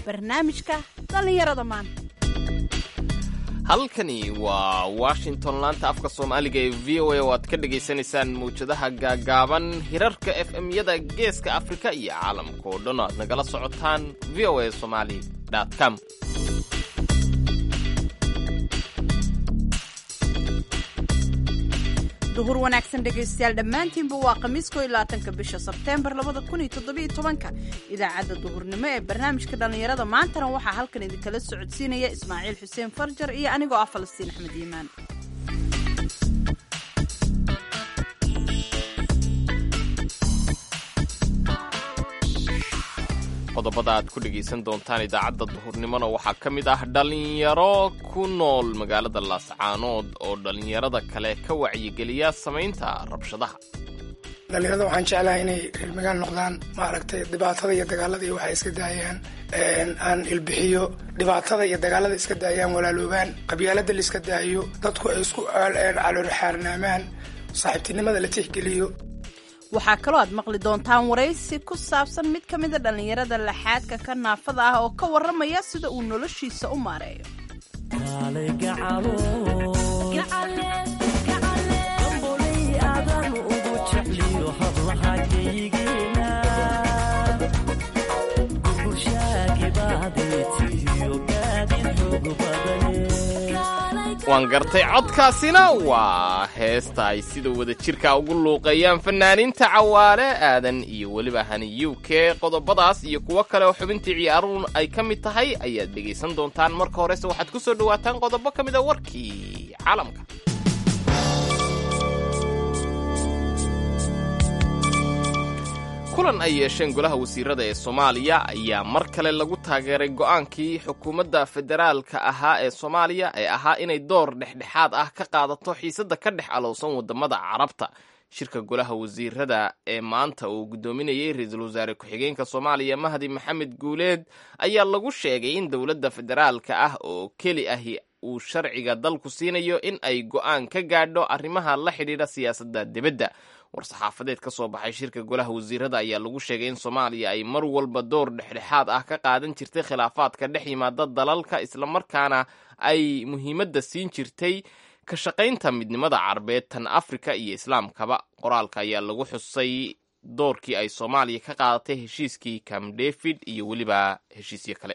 barnaamijka dhallinyarada maanta halkani waa washington laanta afka soomaaliga ee v o a oo aad ka dhagaysanaysaan mawjadaha gaagaaban hirarka f m-yada geeska afrika iyo caalamka oo dhan oo aad nagala socotaan v o a somali com duhur wanaagsan dhegaystayaal dhammaantiinba waa khamiisko ilaatanka bisha sebteembar labada kun iyo toddobiyo tobanka idaacadda duhurnimo ee barnaamijka dhallinyarada maantana waxaa halkan idinkala socodsiinaya ismaaciil xuseen farjar iyo anigoo ah falastiin axmed yiimaan qodobada aad ku dhegaysan doontaan idaacadda duhurnimona waxaa ka mid ah dhallinyaro ku nool magaalada laascaanood oo dhallinyarada kale ka wacyigeliya samaynta rabshadaha dhallinyarada waxaan jeclahay inay reer magaal noqdaan maaragtay dhibaatada iyo dagaalada iyo waxay iska daayaan aan ilbixiyo dhibaatada iyo dagaalada iska daayaan walaaloobaan qabyaalada la iska daayo dadku ay isku caloorxaarnaamaan saaxiibtinimada la tixgeliyo waxaa kaloo aad maqli doontaan waraysi ku saabsan mid ka mida dhallinyarada laxaadka ka naafada ah oo ka warramaya sida uu noloshiisa u maareeyo waan gartay codkaasina waa heesta ay sida wada jirka ugu luuqeeyaan fanaaniinta cawaale aadan iyo weliba hani u k qodobadaas iyo kuwo kale oo xubintii ciyaaruun ay ka mid tahay ayaad dhegaysan doontaan marka horese waxaad ku soo dhawaataan qodobo ka mid a warkii caalamka kulan ay yeesheen golaha wasiirada ee soomaaliya ayaa mar kale lagu taageeray go'aankii xukuumadda federaalka ahaa ee soomaaliya ee ahaa inay door dhexdhexaad ah ka qaadato xiisadda ka dhex alowsan waddamada carabta shirka golaha wasiirada ee maanta uu guddoominayay ra-iisul wasaare ku-xigeenka soomaaliya mahdi maxamed guuleed ayaa lagu sheegay in dowladda federaalka ah oo keli ahi uu sharciga dalku siinayo in ay go'aan ka gaadho arrimaha la xidhiidha siyaasadda dibadda war-saxaafadeed ka soo baxay shirka golaha wasiirada ayaa lagu sheegay in soomaaliya ay mar walba door dhexdhexaad ah ka qaadan jirtay khilaafaadka dhex yimaada dalalka islamarkaana ay muhiimadda siin jirtay ka shaqaynta midnimada carabeed tan afrika iyo islaamkaba qoraalka ayaa lagu xusay doorkii ay soomaaliya ka qaadatay heshiiskii cam david iyo weliba heshiisyo kale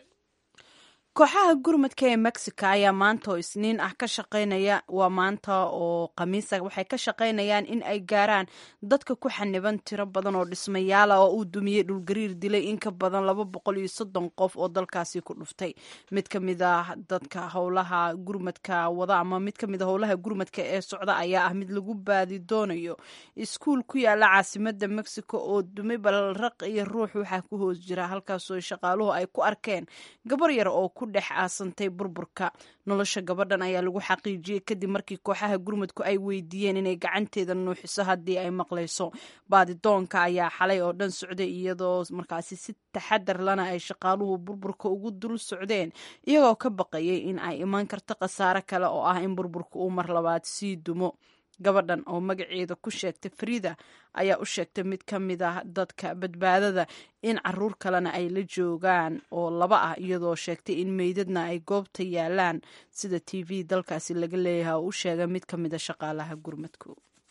kooxaha gurmadka ee mexico ayaa maanta oo isniin ah ka shaqaynaya waa maanta oo khamiisa waxay ka shaqaynayaan in ay gaaraan dadka ku xaniban tiro badan oo dhismayaala oo uu dumiyey dhulgariir dilay in ka badan laba boqol iyo soddon qof oo dalkaasi ku dhuftay mid ka mid ah dadka howlaha gurmadka wada ama mid ka mid a howlaha gurmadka ee socda ayaa ah mid lagu baadi doonayo iskuul ku yaala caasimada mexico oo dumay balraq iyo ruux waxaa ku hoos jira halkaasoo shaqaaluhu ay ku arkeen gabar yar oo ku dhex aasantay burburka nolosha gabadhan ayaa lagu xaqiijiyey kadib markii kooxaha gurmudku ay weydiiyeen inay gacanteeda nuuxiso haddii ay maqlayso baadidoonka ayaa xalay oo dhan socday iyadoo markaasi si taxadar lana ay shaqaaluhu burburka ugu dul socdeen iyagoo ka baqayay in ay iman karto khasaare kale oo ah in burburka uu mar labaad sii dumo gabadhan oo magaceeda ku sheegtay farida ayaa u sheegtay mid ka mid ah dadka badbaadada in caruur kalena ay la joogaan oo laba ah iyadoo sheegtay in meydadna ay goobta yaalaan sida t v dalkaasi laga leeyahay oo u sheegay mid ka mid a shaqaalaha gurmadku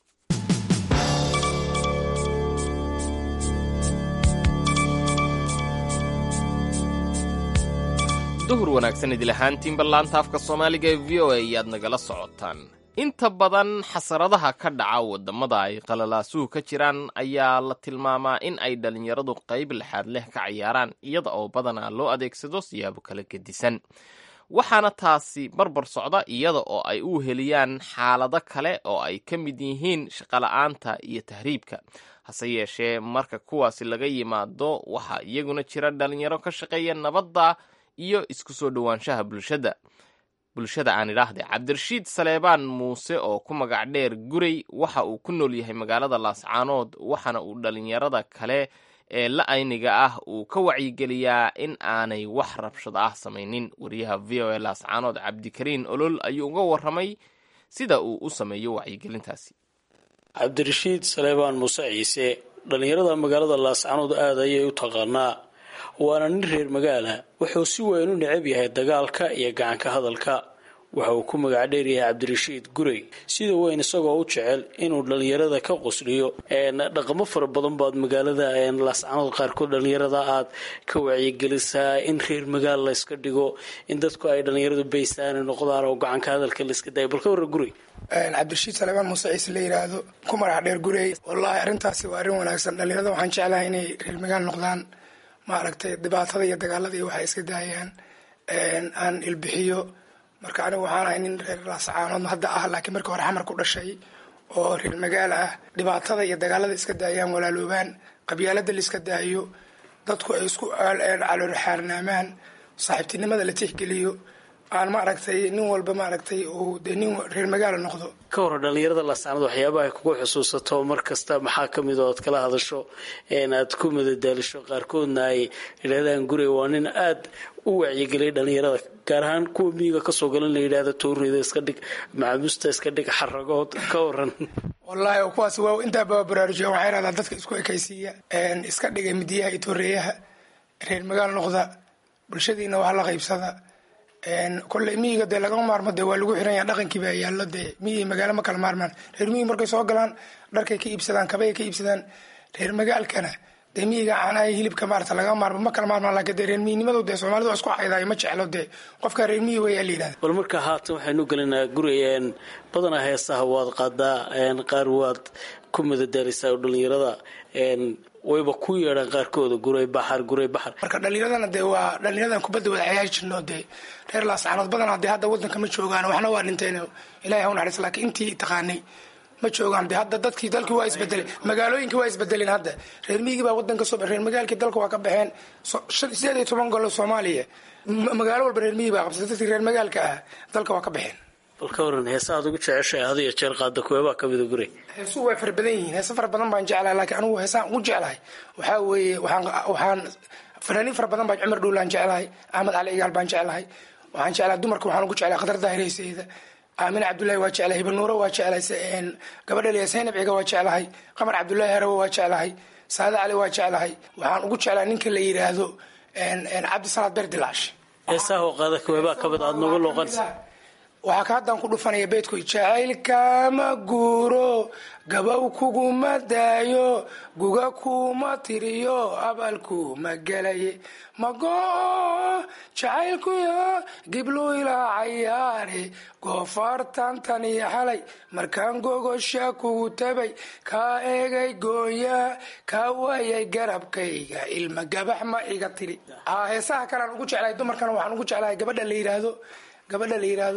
duhur wanaagsan idil ahaantiinba laanta afka soomaaliga ee v o a ayaad nagala socotaan inta badan xasaradaha ka dhaca waddamada ay qalalaasuhu ka jiraan ayaa la tilmaamaa in ay dhallinyaradu qayb lexaad leh ka cayaaraan iyada oo badanaa loo adeegsado siyaabo kala gedisan waxaana taasi barbar socda iyada oo ay u heliyaan xaalado kale oo ay ka mid yihiin shaqola'aanta iyo tahriibka hase yeeshee marka kuwaasi laga yimaado waxaa iyaguna jira dhallinyaro ka shaqeeya nabadda iyo isku soo dhowaanshaha bulshada bulshada aan idhaahde cabdirashiid saleebaan muuse oo ku magac dheer guray waxa uu ku nool yahay magaalada laascaanood waxaana uu dhallinyarada kale ee la ayniga ah uu ka wacyigeliyaa in aanay wax rabshad ah samaynin wariyaha v o a laascaanood cabdikariin olol ayuu uga warramay sida uu u sameeyo wacyigelintaasi cabdirashiid saleebaan muuse ciise dhallinyarada magaalada laascaanood aad ayay u taqaanaa waana nin reer magaala wuxuu si weyn u necab yahay dagaalka iyo gacanka hadalka waxa uu ku magac dheeryahay cabdirashiid gurey sida weyn isagoo u jecel inuu dhallinyarada ka qusliyo dhaqamo fara badan baad magaalada laascanood qaarkood dhallinyarada aad ka wacyigelisaa in reer magaal layska dhigo in dadku ay dhallinyaradu baysaana noqdaan oo gacanka hadalka layska dayo balka warra gurey cabdirashiid salebaan muuse ciise la yidhaahdo ku magac dheer gurey wallaahi arrintaasi waa arrin wanaagsan dhallinyarada waxaan jeclahay inay reer magaal noqdaan maaragtay dhibaatada iyo dagaalada iyo waxay iska daayaan aan ilbixiyo marka anigu waxaan ahay nin reer laascaanood hadda ah laakiin markii hore xamar ku dhashay oo reer magaal ah dhibaatada iyo dagaalada iska daayaan walaaloobaan qabyaalada la iska daayo dadku ay isku caloorxaarnaamaan saaxiibtinimada la tixgeliyo aan maaragtay nin walba maaragtay uu dee nin reer magaala noqdo ka hor dhallinyarada laascaanood waxyaabaha ay kugu xusuusato mar kasta maxaa ka mid oo aad kala hadasho aad ku madadaalisho qaarkoodna ay yidhahdaan gurey waa nin aada u wacyigeliyay dhallinyarada gaar ahaan kuwa miyiga kasoo galan la yidhahda toorida iska dhig macamuusta iska dhig xaragood ka waran wallaahi kuwaas waa intaa baba baraarujiya waxaa yidhahdaa dadka isku ekaysiiya iska dhigay midiyaha iyo tooreeyaha reer magaal noqda bulshadiina wax la qaybsada kolley miyiga dee lagama maarmo dee waa lagu xiran yaha dhaqankii baa yaallo dee miyi magaalo ma kala maarmaan reer miyi markay soo galaan dharkay ka iibsadaan kabay ka iibsadaan reer magaalkana dee miyiga caanaha hilibka maarata lagama maarmo ma kala maarmaan laakiin dee reer miyinimadu dee soomaalidu waa isku caydayo ma jeclo dee qofka reer miyi wayaa la yidhahda bal markaa haatan waxaynu gelinaa guri badanaa heesaha waad qaadaa qaar waad ku madadaalisaa oo dhallinyarada wayba ku yeedhaan qaarkooda guray baxar guray baxar marka dhallinyaradana dee waa dhallinyaradan kubadda wada cayaari jirno dee reer laascaanood badanaa dee hadda waddanka ma joogaan waxna waa dhinteen ilahay ha u naxariis laakiin intii taqaanay ma joogaan dee hadda dadkii dalkii waa isbedeleen magaalooyinkii waa isbedeleen hadda reer miyigii baa waddanka soo reer magaalkii dalka waa ka baxeen sideed iyo toban golo soomaaliya magaalo walba reer miyigi baa qabsatay dadkii reer magaalka ah dalka waa ka baxeen bal ka waran heesa aad ugu jeceshahay had iyo jeer qaada kuweebaa ka mida guri heesuhu way fara badan yihiin heese fara badan baan jeclahay laakiin anigu heesaan ugu jeclahay waxaa weeye waxaan waxaan fanaaniin fara badan baan cumar dhowlaan jeclahay axmed cali igaal baan jeclahay waxaan jeclahay dumarka waxaan ugu jeclahay khadar daahirayseeda aamin cabdullaahi waa jeclahay hibanuuro waa jeclahay gabadha liya saynab ciga waa jeclahay qamar cabdullaahi harawe waa jeclahay saade cali waa jeclahay waxaan ugu jeclahay ninka la yidhaahdo cabdisalaad beer dilaash heesaha oo qaada kuweebaa ka mid aad noogu looqanaysa waxaa ka haddaan ku dhufanaya beydku jacaylkama guuro gabow kuguma daayo guga kuma tiriyo abalkuma gelaye mago jacaylkuyo giblu ilaa cayaare goofaartan tan iyo xalay markaan gogosha kugu tabay kaa eegay goonya kaa waayay garabkayga ilma gabax ma iga tiri heesaha kalean ugu jeclahay dumarkana waxaan ugu jeclahay gabadha la yidhaahdo gabadha la yidhaahdo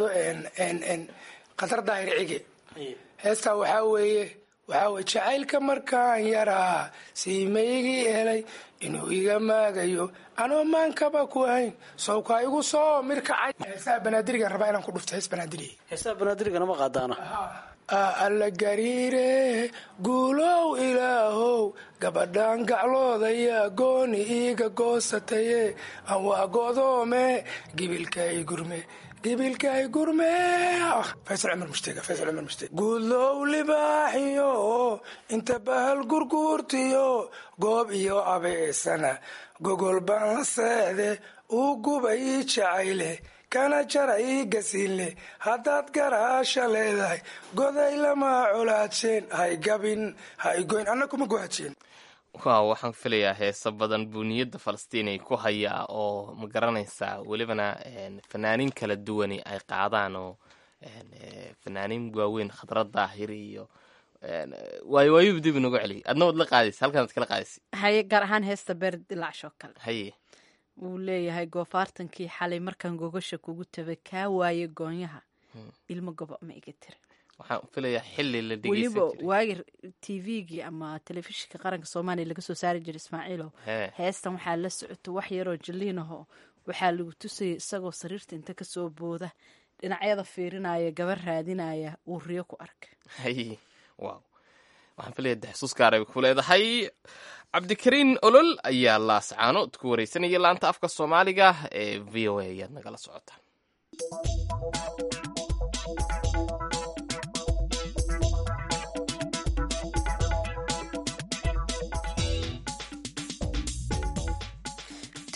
khatar daahir cige heestaa waxaa weeye waxaa weye jacaylka markaan yaraa siimaygii helay inuu iga maagayo anoo maankaba ku hayn sawkaa igu soo mirkacay heesaha banaadirigan rabaa inaan ku dhufto hees banaadiri heesaha banaadirigana ma qaadaana alla gariire guulow ilaahow gabadhan gacloodaya gooni iiga goosataye aan waa godoome gibilkay gurme gibilkay gurme faysal cumar mushtega faysal cumar mushtega guulow libaaxiyo inta bahal gurguurtiyo goob iyo abeesana gogol baan la seexde uu guba ii jacayle kana jara ii gasiinle haddaad garaasha leedahay goday lama colaadseen hay gabin hay goyn anna kuma gohajeen waaw waxaan filayaa heeso badan buu niyadda falastiinay ku hayaa oo ma garanaysaa welibana fanaaniin kala duwani ay qaadaan oo fanaaniin waaweyn khadrad daahir iyo waayo waayuba dib inagu celiy adna waad la qaadaysa halkaanaad kala qaadaysa haye gaar ahaan heesta beer dilacshoo kale haye wuu leeyahay goofaartankii xalay markaan gogosha kugu tabay kaa waaye goonyaha ilmo gobo ma iga tiri waxaan filayaa xili la weliba dhegeysan jiray waagi t v-gii ama telefishinka qaranka soomaaliya laga soo saari jiray ismaaciilow Hee. heestan waxaa la socoto wax yaroo jaliinaho waxaa lagu tusayay isagoo sariirta inta kasoo booda dhinacyada fiirinaya gabar raadinaya uu riyo ku arka haye waaw waxaan filayaa de xusuus gaara bay ku leedahay cabdikariin olol ayaa laascaanood ku wareysanaya laanta afka soomaaliga ee v o a ayaad nagala socotaan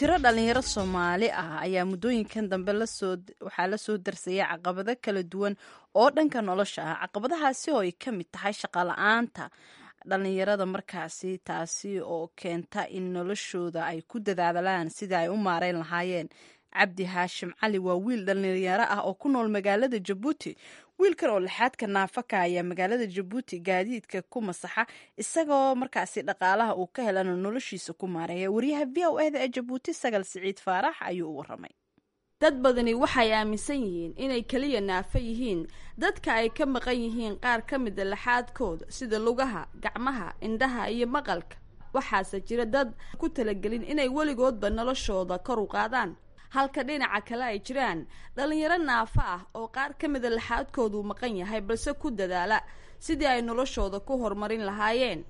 tiro dhalinyaro soomaali ah ayaa muddooyinkan dambe lasoo waxaa la soo darsayay caqabado kala duwan oo dhanka nolosha ah caqabadahaasi oo ay ka mid tahay shaqala-aanta dhalinyarada markaasi taasi oo keenta in noloshooda ay ku dadaadalaan sidai ay u maareyn lahaayeen cabdi haashim cali waa wiil dhalinyaro ah oo ku nool magaalada jabuuti wiilkan oo lixaadka naafaka ayaa magaalada jabuuti gaadiidka ku masaxa isagoo markaasi dhaqaalaha uu ka helana noloshiisa ku maareeya waryaha v o eda ee jabuuti sagal siciid faarax ayuu u waramay dad badani waxay aaminsan yihiin inay keliya naafo yihiin dadka ay ka maqan yihiin qaar ka mida laxaadkooda sida lugaha gacmaha indhaha iyo maqalka waxaase jira dad ku talagelin inay weligoodba noloshooda kor u qaadaan halka dhinaca kale ay jiraan dhalinyaro naafo ah oo qaar ka mida laxaadkooduu maqan yahay balse ku dadaala sidii ay noloshooda ku horumarin lahaayeen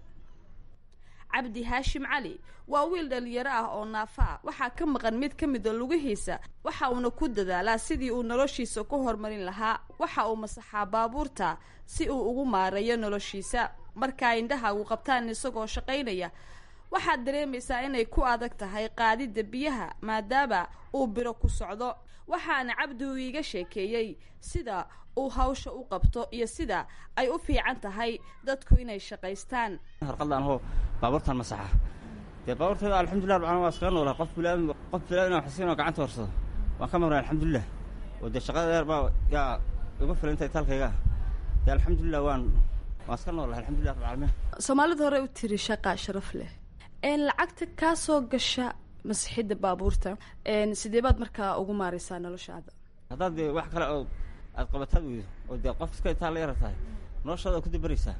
cabdi haashim cali waa wiil dhalinyaro ah oo naafo ah waxaa ka maqan mid ka mida lugihiisa waxa uuna ku dadaalaa sidii uu noloshiisa ku horumarin lahaa waxa uu masaxaa baabuurta si uu ugu maareeyo noloshiisa markaa indhaha uu qabtaan isagoo shaqaynaya waxaad dareemaysaa inay ku adag tahay qaadidda biyaha maadaama uu biro ku socdo waxaana cabdi uu iiga sheekeeyey sida uu hawsha u qabto iyo sida ay u fiican tahay dadku inay shaqaystaan harqadaan hoo baabuurtan masaxa dee baabuurteeda alxamdullah rabcana waa iskaga noolaa qof bilaa qof bilaa inaan xasiin oo gacanta horsado waan ka marnay alxamdulilah oo dee shaqada dheer baa yaa igu filantay taalkayga dee alxamdulilah waan waan iska noolahay alxamdulillah rabbilcaalamiin soomaalida hore u tiri shaqaa sharaf leh lacagta kaa soo gasha masixidda baabuurta sidee baad markaa ugu maaraysaa noloshaada haddaad dee wax kale oo aad qabataad weydo oo dee qof iska itaa la yara tahay noloshaada ku dabaraysaa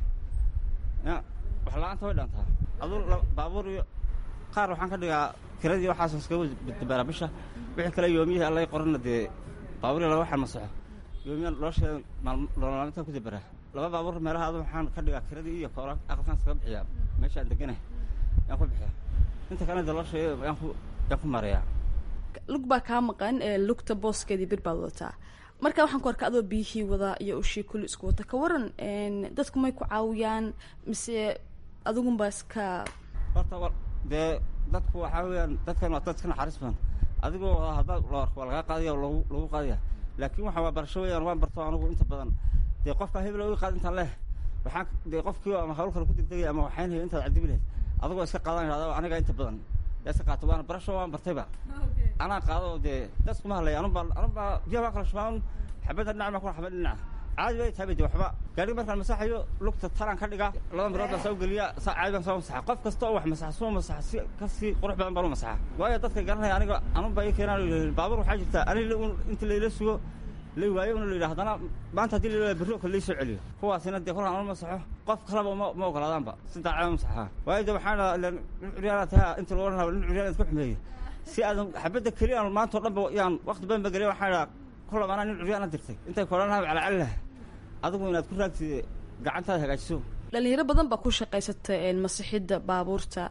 ya wax la-aanta way dhaantaa aduu baabuur iyo qaar waxaan ka dhigaa kiradii waxaas iskaga dabaraa bisha wixii kale yoomiyihii allay qorana dee baabuur laba waxaan masaxo yoomiya nolosheeda nololaalintaa ku dabaraa laba baabuur meelaha adu waxaan ka dhigaa kiradii iyo koola aqalkaan iskaga bixiyaa meeshaan deganah yaan ku bixiya inta kalena daloosheeda yaan ku yaan ku mareeyaa lug baa kaa maqan lugta booskeedii bir baad wadataa marka waxaan ku arka adoo biyihii wadaa iyo ushii kulli isku wata ka waran dadku may ku caawiyaan mise adigunbaa iska horta dee dadku waxaa weeyaan dadkan waa dad iska naxariis badan adigoo haddaad la arko waa lagaa qaadaya lagu lagu qaadaya laakiin waxa waa barasho weeyaan waan barto anigu inta badan dee qofka hebel ii qaad intaan leh waxaan dee qofkii ama hawl kale ku degdegay ama waxaynaya intaad cadibi lahayd adigoo iska qaadan idhahda aniga inta badan yaa iska qaato waana barasho waan bartayba anaa qaado dee dadkuma hadlaya anubaa anubaa biyaha waa kala shubaan xabadda dhinac maa kuna xabad dhinaca caadi bay tahay de waxba gaadhiga markaan masaxayo lugta talaan ka dhigaa laba mirood baan soo geliya saa caadi baan soo masaxa qof kasta oo wax masaxa soo masaxa si kasii qurux badan baan u masaxa waayo dadka garanaya aniga anubaa ii keenaan baabuur waxaa jirta aniga inta layla sugo la waayo una la yidhaha haddana maanta haddii la berri oo kale laysoo celiyo kuwaasina dee kolkaan anu masaxo qof kaleba ma ma ogolaadaanba si daacada masaxaa waayo de waxaan dhahaa nin curyaana taha inta loo odhan nin curyaan iska xumeeyey si aadan xabadda keliya aan maanta oo dhanba yaan waqti badan ba geliya waxaan dhahaa kulaba anaa nin curyaana dirtay intay koodhan lahaa calacali laha adigu inaad ku raagtid gacantaada hagaajiso dhalinyaro badan baa ku shaqaysata masixidda baabuurta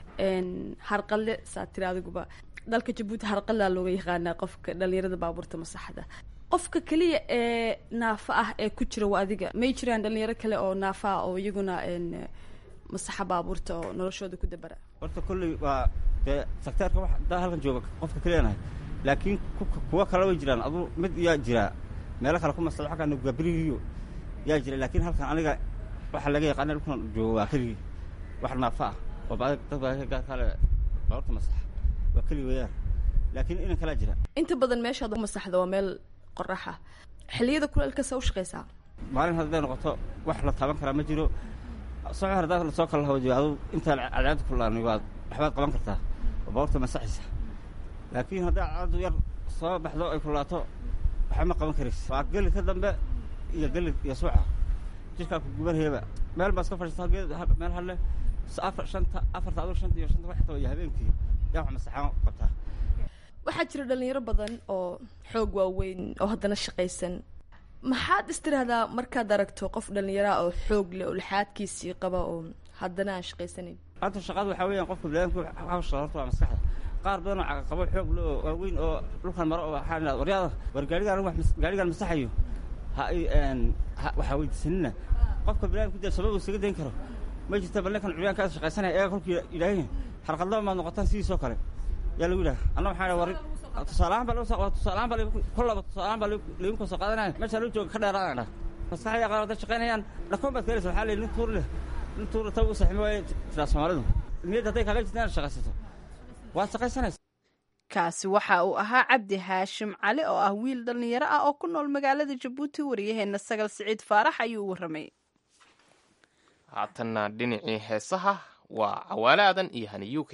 harqalle saa tiri adiguba dalka jabuuti harqallaa looga yaqaanaa qofka dhalinyarada baabuurta masaxda qofka keliya ee naafa ah ee ku jira waa adiga may jiraan dhalinyaro kale oo naafa ah oo iyaguna masaxa baabuurta oo noloshooda ku dabara horta kolley waa dee sakteerka wax daa halkan jooga qofka keliyanahay laakiin kuwa kale way jiraan aduu mid yaa jiraa meelo kale ku masado xagga nugabirigiyo yaa jira laakiin halkan aniga waxaa laga yaqaana dhulkan joogo waa keligii wax naafa ah oo ba dad baa kale baabuurta masaxa waa keli weeyaan laakiin inan kalaa jira inta badan meeshaad masaxda waa meel qoraxa xilliyada kuleelkasa u shaqaysaa maalin hadday noqoto wax la taaban karaa ma jiro soco haddaad lasoo kala hawadiyo adu intaa cadceedda kulaani waad waxbaad qaban kartaa oo baabuurta masaxaysa laakiin hadday cadceeddu yar soo baxdo ay kulaato waxba ma qaban karaysa waa geli ka dambe iyo geli iyo suuca jirkaa ku gubanayaba meel baa iska fadhiista geed meel hadle afar shanta afarta aduu shanta iyo shanta waxta iyo habeenkii yaa wax masaxaan qabtaa waxaa jira dhalinyaro badan oo xoog waaweyn oo haddana shaqaysan maxaad istiraahdaa markaad aragto qof dhallinyaraa oo xoog leh oo lixaadkiisii qaba oo haddana aan shaqaysanayn hadda shaqada waxaa weeyaan qofka biniadamku hawsha horta waa maskaxda qaar badan oo caqaqabo xoog leh oo waaweyn oo dhulkan maro oo waxaa idhahda waryaada war gaarigaan wax gaarigaan masaxayo ha i waxaa weydiisanina qofka biniadamku dee sabab uu isaga dayn karo ma jirta bal ninkan curyaankaas shaqaysanaya eega kolkii yidhaahin harqadlaba maad noqotaan sidiisoo kale yaa lagu yidhaha anna waxaa idhaha war tusaalahaan baa lagu tusaalahaan baa kollaba tusaalahaan baa lagu koo soo qaadanaya meesha lagu jooga ka dheeraadaan dhah maskaxda qaar dad shaqaynayaan dhakoon baad keenaysa waxaa la yidhi nin tuur leh nin tuur ta ugu saximo waaye tiraa soomaalidu niyadda hadday kaaga jirta inaad shaqaysato waad shaqaysanaysa kaasi waxa uu ahaa cabdi haashim cali oo ah wiil dhallinyaro ah oo ku nool magaalada jabuuti wariyaheenna sagal siciid faarax ayuu u warramay haatanna dhinacii heesaha waa cawaale aadan iyo hani yuke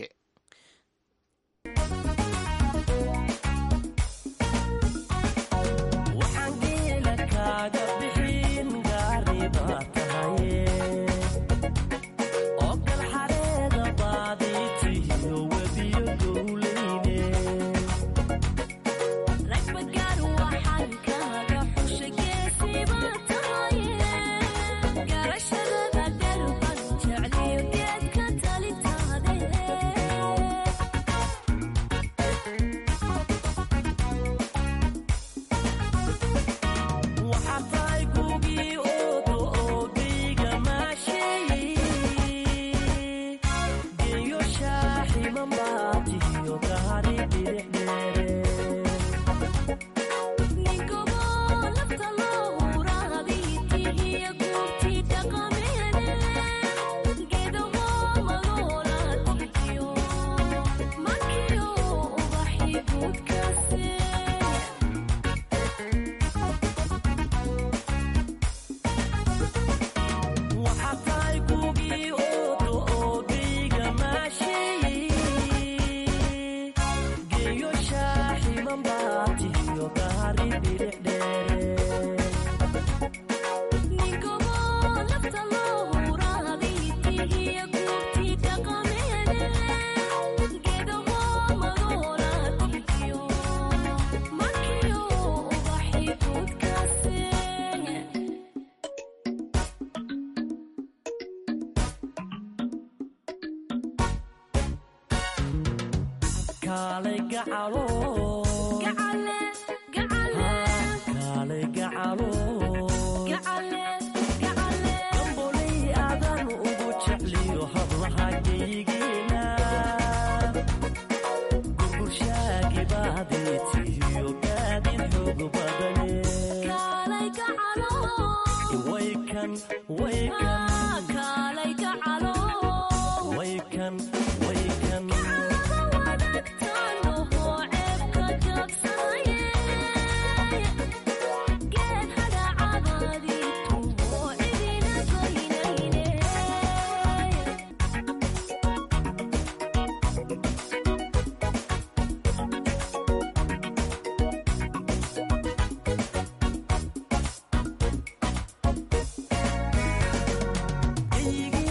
Hey,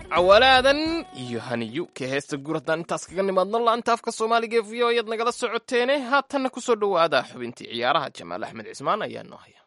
cawalaadan iyo haniyu ka heesta guur haddaan intaas kaga nimaadno laanta afka soomaaliga ee v o ayaad nagala socoteene haatanna kusoo dhowaada xubintii ciyaaraha jamaal axmed cismaan ayaa noo haya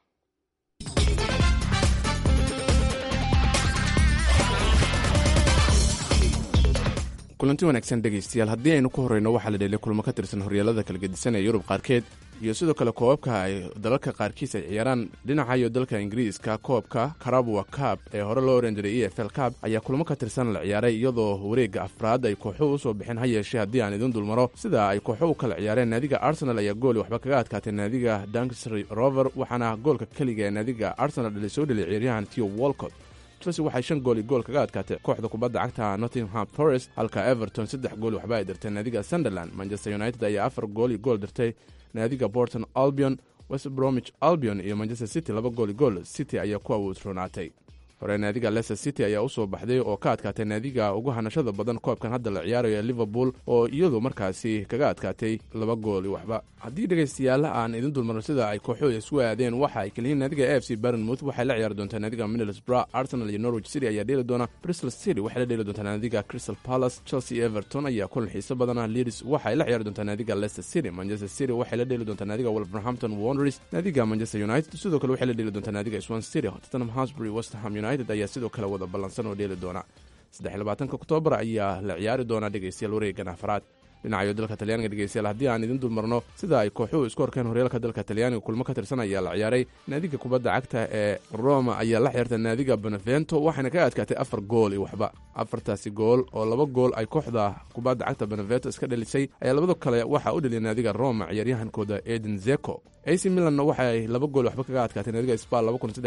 kulanti wanaagsan dhegaystayaal haddii aynu ku horreyno waxaa la dheelay kulmo ka tirsan horyaalada kala gedisan ee yurub qaarkeed iyo sidoo kale koobabka ay dalalka qaarkiis ay ciyaaraan dhinaca iyo dalka ingiriiska koobka karabwa cab ee hore loo oran jiray e f l cab ayaa kulmo ka tirsan la ciyaaray iyadoo wareegga afraad ay kooxuhu usoo bixeen ha yeeshee haddii aan idin dulmaro sida ay kooxo u kala ciyaareen naadiga arsenal ayaa gooli waxba kaga adkaatay naadiga dankstry rover waxaana goolka keliga ee naadiga arsenal dhali soo dheliy ciyaaryahan tio wolcott chelsea waxay shan gool iyo gool kaga adkaatay kooxda kubadda cagta nottingham forest halka everton saddex gool waxba ay dirtay naadiga sunderland manchester united ayaa afar gool iyo gool dirtay naadiga borton albion west bromich albion iyo manchester city laba gool iyo gool city ayaa ku awoodroonaatay hore naadiga leicester city ayaa usoo baxday oo ka adkaatay naadiga ugu hanashada badan koobkan hadda la ciyaarayo ee liverpool oo iyadu markaasi kaga adkaatay laba gool iyo waxba haddii dhegaystayaal aan idin dulmarno sida ay kooxooda isu aadeen waxa ay kaliyiin naadiga a f c barnmouth waxay la ciyaari doontaa naadiga middlesbrough arsenal iyo norwich city ayaa dheeli doona bristol city waxay la dheeli doontaa naadiga crystal palace chelsea everton ayaa kulan xiiso badana leeds waxay la ciyaari doontaa naadiga leicester city manchester city waxay la dheeli doontaa naadiga wolverhampton wanderers naadiga manchester united sidoo kale waxay la dheeli doontaa naadiga swan city tottenham hosbury west ham united ayaa sidoo kale wada ballansan oo dheeli doona saddex labaatanka oktoobar ayaa la ciyaari doonaa dhegaystayaal wareegan afraad dhinacayo dalka talyaaniga dhegeystayaal haddii aan idin dulmarno sida ay kooxuhu isku horkeen horyaalka dalka talyaaniga kulmo ka tirsan ayaa la ciyaaray naadiga kubadda cagta ee roma ayaa la ciyaartay naadiga benevento waxaana kaga adkaatay afar gool iyo waxba afartaasi gool oo laba gool ay kooxda kubadda cagta benevento iska dhalisay ayaa labado kale waxaa u dheliyay naadiga roma ciyaaryahankooda eden zeko ac milanna waxa ay laba gool waxba kaga adkaatay naadiga sbal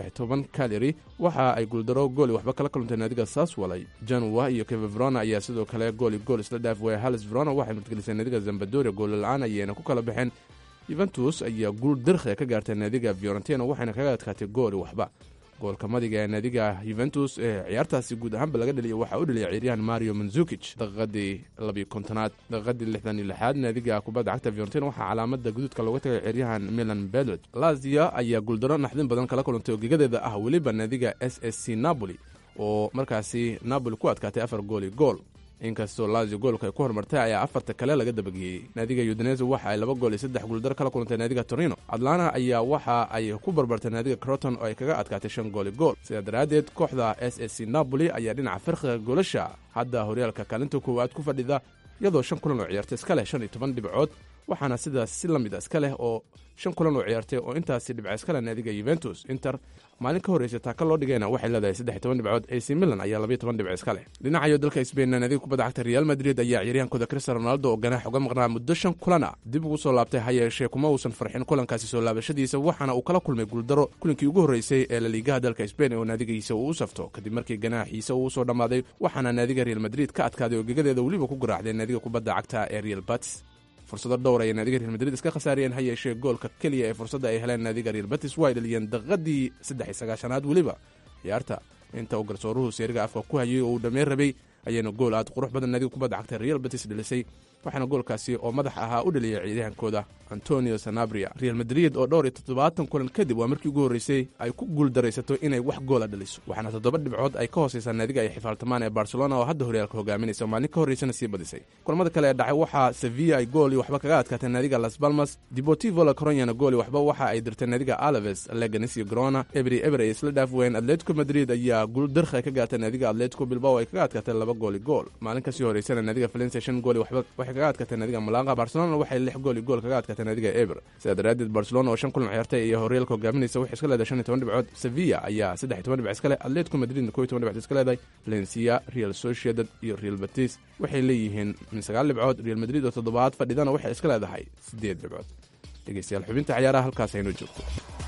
caleri waxa ay guuldaro gooli waxba kala kaluntay naadiga saswalay janwa iyo kevevrona ayaa sidoo kale gooli gool isla dhaaf waya halis verona waxay martgelisay naadiga zambadoria goolla-aan ayayna ku kala baxeen yuventus ayaa guul dirkhiga ka gaartay naadiga fiorentina waxayna kaga adkaatay gooli waxba goolka madiga ee naadiga yuventus ee ciyaartaasi guud ahaanba laga dheliya waxaa u dheliyay ciyaaryahan mario manzukij daqiiqadii labiyo kontonaad daqiiqadii lixdan iyo lixaad naadiga kubadda cagta fiorentina waxaa calaamada guduudka looga tagay ciyaaryahan milan bedlet lazia ayaa guuldaro naxdin badan kala kulantay oo gegadeeda ah weliba naadiga s s c napoli oo markaasi napoli ku adkaatay afar gooli gool inkastoo lazio goolka ay ku horumartay ayaa afarta kale laga dabageeyey naadiga udinese waxa ay laba gool iyo saddex guuldaro kala kulantay naadiga torino atlana ayaa waxa ay ku barbartay naadiga croton oo ay kaga adkaatay shan gooli gool sidaa daraaddeed kooxda s s c napoli ayaa dhinaca farqiga goolasha hadda horyaalka kaalinta koowaad ku fadhida iyadoo shan kulan oo ciyaartay iska leh shan iyo toban dhibcood waxaana sidaas si la mid a iska leh oo shan kulan oo ciyaartay oo intaasi dhibca iska leh naadiga yuventus inter maalin ka horreysay taaka loo dhigayna waxay leedahay saddex toban dhibcood ac milan ayaa labayo toban dhibc iska leh dhinacayo dalka sbainna naadiga kubadda cagta real madrid ayaa ciyaaryahankooda cristiano ronaldo oo ganaax uga maqnaa muddo shan kulana dib ugu soo laabtay ha yeeshee kuma uusan farxin kulankaasi soo laabashadiisa waxaana uu kala kulmay guuldaro kulinkii ugu horreysay ee laliigaha dalka sbain oo naadigiisa uu u safto kadib markii ganaaxiisa uu usoo dhammaaday waxaana naadiga real madrid ka adkaaday oo gegadeeda weliba ku garaacday naadiga kubadda cagta ee real batis fursado dhowr ayay naadiga real madrid iska khasaariyeen ha yeeshee goolka keliya ee fursadda ay heleen naadiga real batis waa ay dhaliyeen daqiiqadii saddex iyo sagaashanaad weliba ciyaarta inta uu garsooruhu seeriga afka ku hayay oo uu dhammeyn rabay ayayna gool aad qurux badan naadiga kubadda cagta real batis dhilisay waxaana goolkaasi oo madax ahaa u dhaliyay ciidahankooda antonio sanabria real madrid oo dhowr iyo toddobaatan kulan kadib waa markii ugu horreysay ay ku guuldaraysato inay wax goola dhaliso waxaana toddoba dhibcood ay ka hooseysaa naadiga ay xifaaltamaan ee barcelona oo hadda horyaalka hogaaminaysa maalin ka horreysana sii badisay kulamada kale ee dhacay waxaa sevilla ay gool iyo waxba kaga adkaatay naadiga las balmas deportivo la coronyana gool iyo waxba waxa ay dirtay naadiga alaves leganes iyo grona ebri eber ay isla dhaaf ween atletico madrid ayaa guul dirkhi ka gaartay naadiga atletico bilbao ay kaga adkaatay laba gooli gool maalin kasii horeysana naadiga valencia shan gool iyo waxba waxay kaga adkaatay naadiga malaqa barcelona waxay lix gool iyo gool kaga adkaatay naadiga eber sidaa daraaddeed barcelona oo shan kulan ciyaartay iyo horyaalka hogaaminaysa waxay iska leedahay shan iyo toban dhibcood sevilla ayaa saddex iyo toban dhibc iska leh atletico madridna kow iyo toban dhibcood iska leedahay valencia real sociedad iyo real batis waxay leeyihiin min sagaal dhibcood real madrid oo toddobaad fadhidana waxay iska leedahay siddeed dhibcood dhegeystayaal xubinta ciyaaraha halkaas aynoo joogto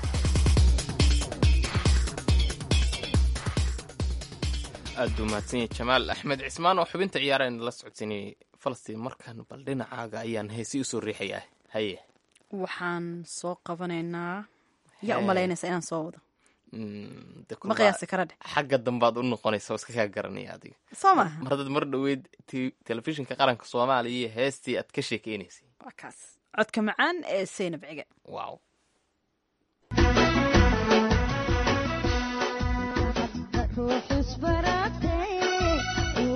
aad buu mahadsanyahy jamaal axmed cismaan oo xubinta ciyaarayna la socodsiinayay falastiin markan bal dhinacaaga ayaan heesi usoo riixayaa haye waxaan soo qabanaynaa yaa u malaynaysa inaan soo wado Mm, de ma kulba qiyaasi kara dheh xagga dambaad u noqonaysa oo iska kaa garanaya adiga soo maaha mar haddaad mar dhoweyd t- telefishinka qaranka soomaaliya iyo heestii aad ka sheekeynaysay waa kaas codka macaan ee seynab cige wow ruux isbaratay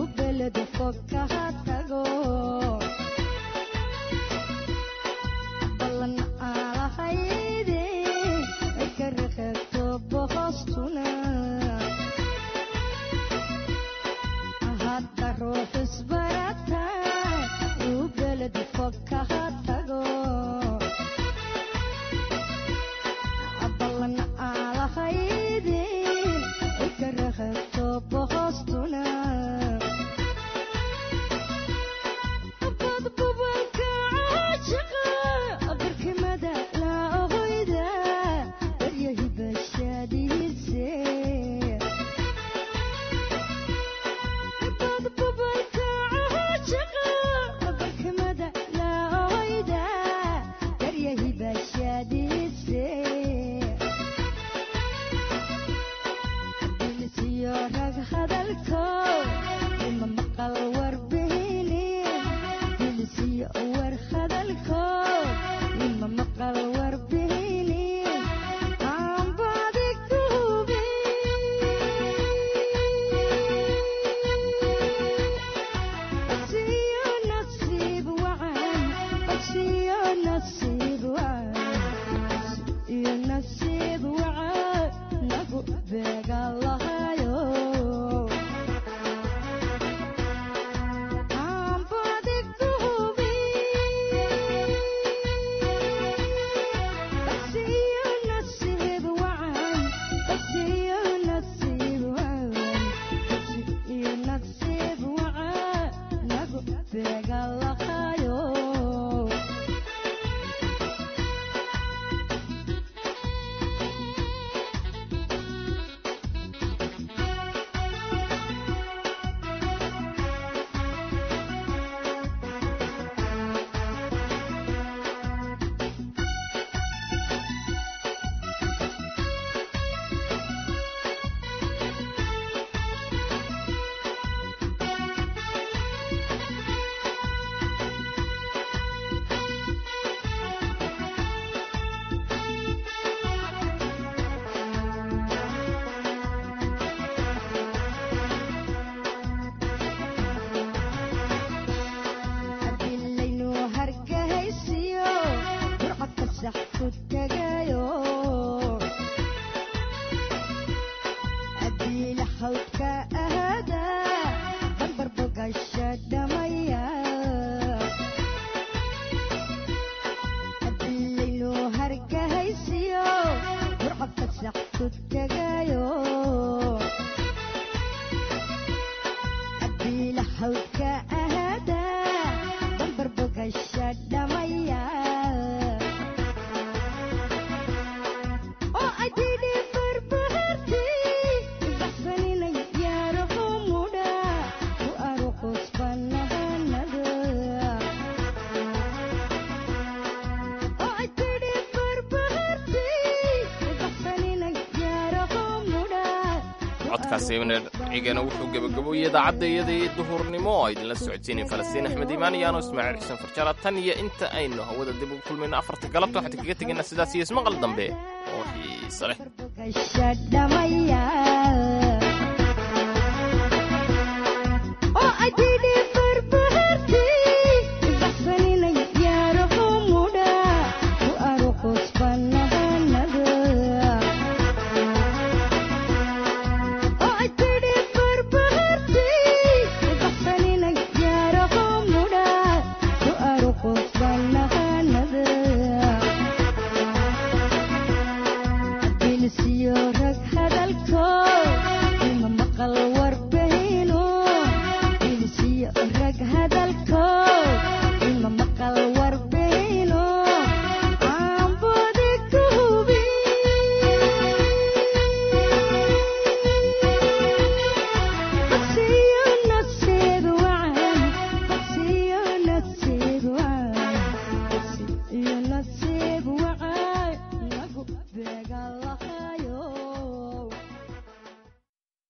cigana wuxuu gebagaboyey idaacadda iyadii duhurnimo oo idinla socodsiinay falastiin axmed iimaan iyo ano ismaaciil xuseen farjara tan iyo inta aynu hawada dib ugu kulmayno afarta galabta waxaan kaga tegaynaa sidaas iyo ismaqal dambe oo xiise leh